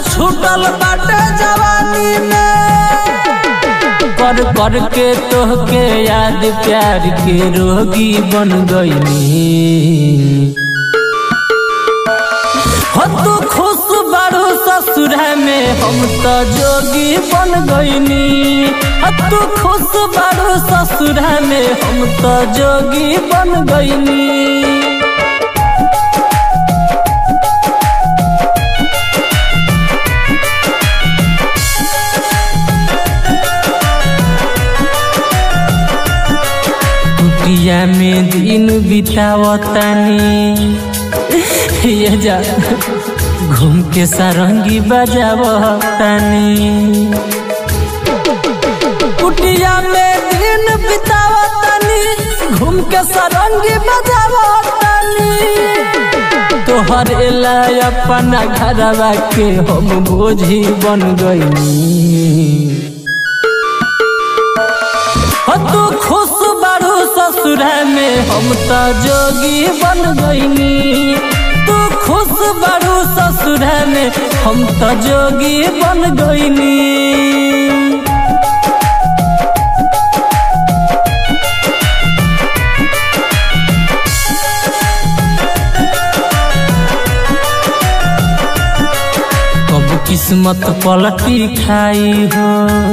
छूटल बाटे जवानी में कर कर के तोहके याद प्यार के रोगी बन गईनी हो तू खुश बारू ससुर में हम तो जोगी बन गईनी हो तू खुश बारू ससुर में हम तो जोगी बन गईनी कुटिया में दिन बितावतानी ये जा घूम के सारंगी बजावतानी कुटिया में दिन बितावतानी घूम के सारंगी बजावतानी तोहर एला अपना घरवा के हम बोझी बन गईनी हो तू खुश बारू ससुर में हम तो जोगी बन गईनी तू खुश बारू ससुर में हम तो जोगी बन गईनी कब किस्मत पलटी खाई हो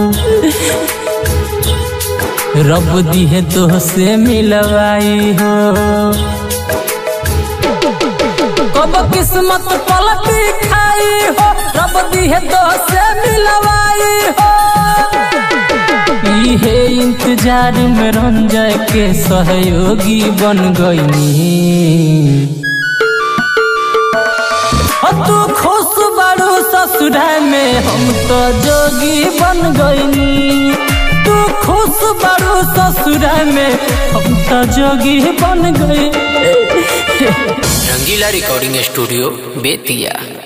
रब दिहे तो से मिलवाई हो कब किस्मत पलटी खाई हो रब दिहे तो से मिलवाई हो इहे इंतजार में रंजय के सहयोगी बन गईनी हो तू खुश बारू ससुर में हम तो जोगी बन गईनी तू खुश बारू ससुर में हम तो जोगी बन गई रंगीला रिकॉर्डिंग स्टूडियो बेतिया